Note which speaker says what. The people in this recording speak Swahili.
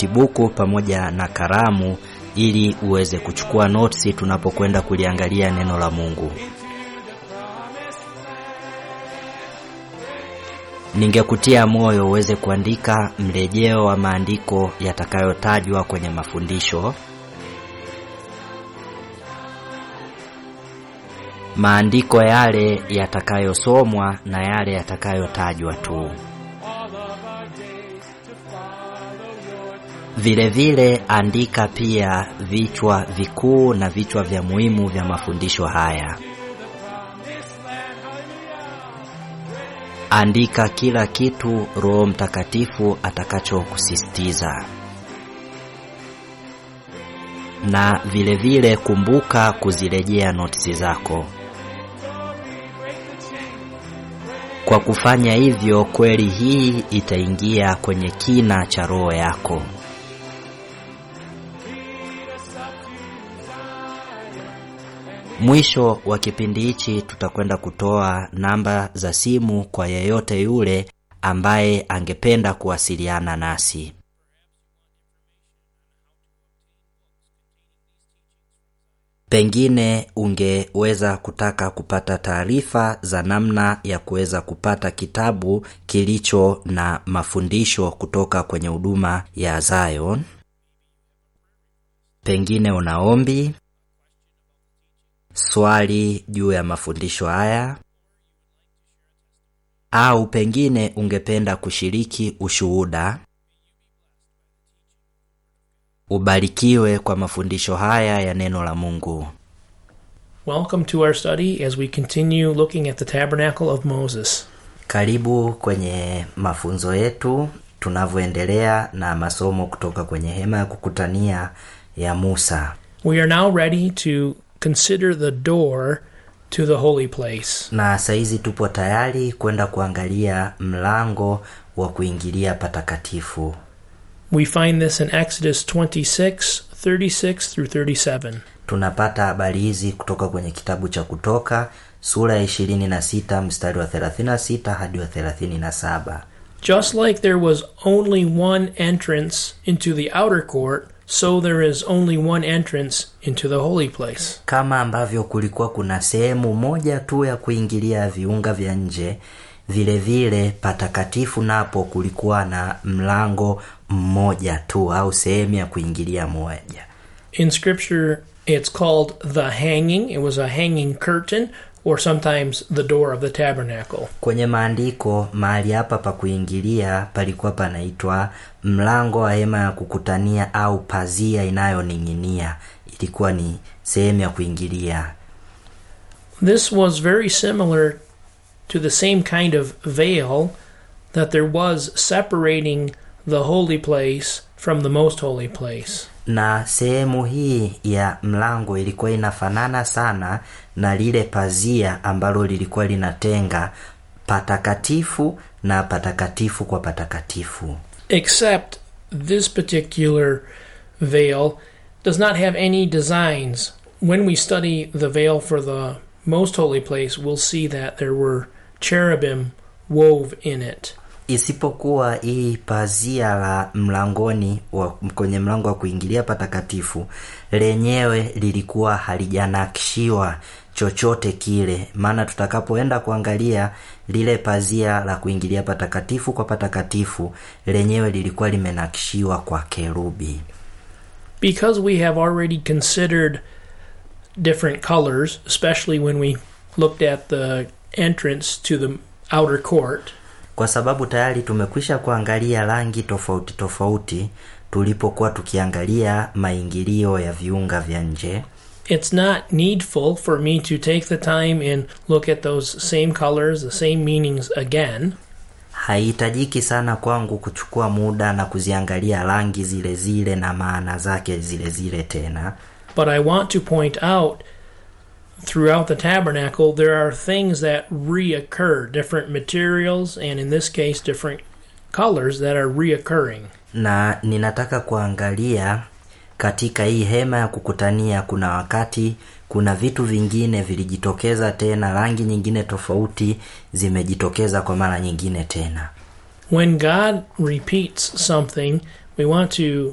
Speaker 1: notibuku pamoja na kalamu ili uweze kuchukua notes tunapokwenda kuliangalia neno la Mungu. Ningekutia moyo uweze kuandika mrejeo wa maandiko yatakayotajwa kwenye mafundisho. Maandiko yale yatakayosomwa na yale yatakayotajwa tu. Vile vile andika pia vichwa vikuu na vichwa vya muhimu vya mafundisho haya. Andika kila kitu Roho Mtakatifu atakachokusisitiza. Na vile vile kumbuka kuzirejea notisi zako. Kwa kufanya hivyo, kweli hii itaingia kwenye kina cha roho yako. Mwisho wa kipindi hichi tutakwenda kutoa namba za simu kwa yeyote yule ambaye angependa kuwasiliana nasi. Pengine ungeweza kutaka kupata taarifa za namna ya kuweza kupata kitabu kilicho na mafundisho kutoka kwenye huduma ya Zion. Pengine una ombi, swali juu ya mafundisho haya, au pengine ungependa kushiriki ushuhuda. Ubarikiwe kwa mafundisho haya ya neno la Mungu.
Speaker 2: Welcome to our study as we continue looking at the tabernacle of Moses.
Speaker 1: Karibu kwenye mafunzo yetu tunavyoendelea na masomo kutoka kwenye hema ya kukutania ya Musa.
Speaker 2: We are now ready to consider the door to the holy place.
Speaker 1: Na saizi tupo tayari kwenda kuangalia mlango wa kuingilia patakatifu.
Speaker 2: We find this in Exodus 26, 36 through 37.
Speaker 1: Tunapata habari hizi kutoka kwenye kitabu cha Kutoka sura ya 26 mstari wa 36 hadi wa 37.
Speaker 2: Just like there was only one entrance into the outer court, so there is only one entrance into the holy place.
Speaker 1: Kama ambavyo kulikuwa kuna sehemu moja tu ya kuingilia viunga vya nje, vile vile patakatifu napo kulikuwa na mlango mmoja tu au sehemu ya kuingilia moja.
Speaker 2: In Scripture, it's called the hanging. It was a hanging curtain, or sometimes the door of the tabernacle.
Speaker 1: Kwenye maandiko mahali hapa pa kuingilia palikuwa panaitwa mlango wa hema ya kukutania au pazia inayoning'inia. Ilikuwa ni sehemu ya kuingilia.
Speaker 2: This was very similar to the same kind of veil that there was separating the holy place from the most holy place.
Speaker 1: na sehemu hii ya mlango ilikuwa inafanana sana na lile pazia ambalo lilikuwa linatenga patakatifu na patakatifu kwa patakatifu
Speaker 2: Except this particular veil does not have any designs. When we study the veil for the most holy place, we'll see that there were cherubim wove in it.
Speaker 1: isipokuwa hii pazia la mlangoni wa, kwenye mlango wa kuingilia patakatifu lenyewe lilikuwa halijanakshiwa chochote kile maana tutakapoenda kuangalia lile pazia la kuingilia patakatifu kwa patakatifu lenyewe lilikuwa limenakshiwa kwa kerubi
Speaker 2: Because we have already considered different colors, especially when we looked at the entrance to the outer court,
Speaker 1: kwa sababu tayari tumekwisha kuangalia rangi tofauti tofauti tulipokuwa tukiangalia maingilio ya viunga vya nje
Speaker 2: it's not needful for me to take the time and look at those same colors, the same meanings again.
Speaker 1: haihitajiki sana kwangu kuchukua muda na kuziangalia rangi zile zile na maana zake zile zile tena
Speaker 2: But I want to point out throughout the tabernacle there are things that reoccur, different materials, and in this case, different colors that are reoccurring.
Speaker 1: na ninataka kuangalia katika hii hema ya kukutania kuna wakati kuna vitu vingine vilijitokeza tena rangi nyingine tofauti zimejitokeza kwa mara nyingine tena
Speaker 2: When God repeats something, we want to